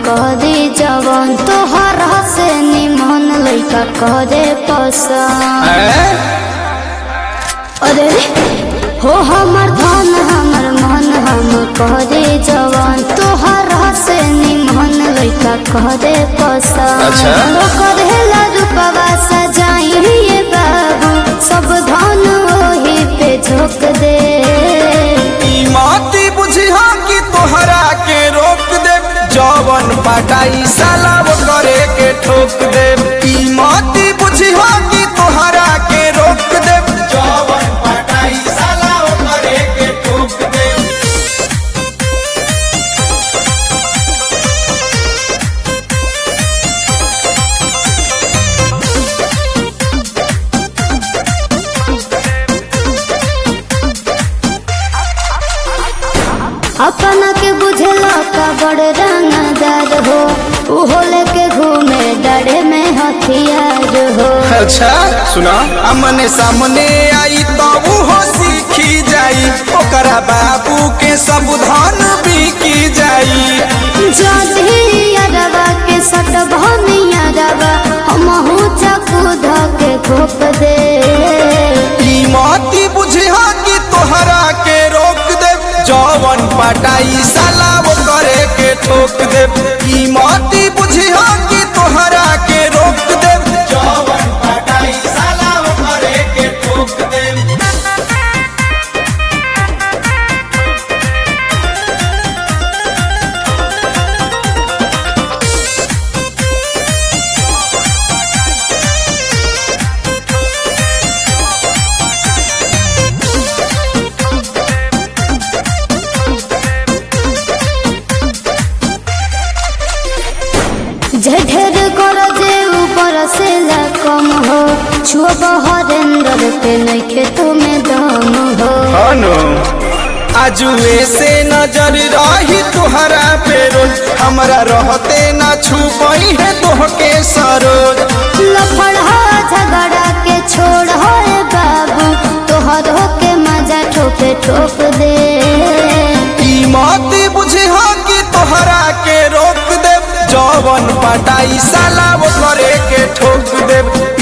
करे जवन तोहरा से निमन लइका करे पसंद हैं? अरे हो हमर धन हमर मन हम करे जवन तोहरा से निमन लइका करे पसंद अच्छा। तो करेला रूपवा सजाइए बाबू सब धन ओही पे झोंक दे ई माती बुझिहा कि तोहरा के रोक दे जवन पटाई साला वो करे के ठोक दे ई माती बुझिहा कि तोहरा के रोक दे जवन पटाई साला वो करे के ठोक दे अपना के बुझला का बड़ रंगदार हो उहो लेके घूमे डरे में हथियार हो अच्छा सुना अमने सामने आई तो वो सीखी जाई ओकरा बाबू के सब धन बिकी जाई जदी अरवा के सट भनिया रवा हमहू चकू धके घोप दे ई माती बुझिहा कि तोहरा के रोक दे जवन पटाई साला वो करे के ठोक दे ई माती बुझिहा कि तोहरा के रोक दे जवन पटाई साला वो करे के ठोक दे झेढेर कर जे ऊपर से ला कम हो छुअब हरेंद्र पे नइखे तुम्हें दम हो अनु आजुए से नजर रही तुहरा पे रोज हमरा रहते ना छुपई है तोहके सरोज लफड़ा झगड़ा के छोड़ होए बाबू तोहर के मजा ठोके ठोक दे ई मत बुझिहा कि तोहरा के रोक दे जवन पटाई साला वो करे के ठोक दे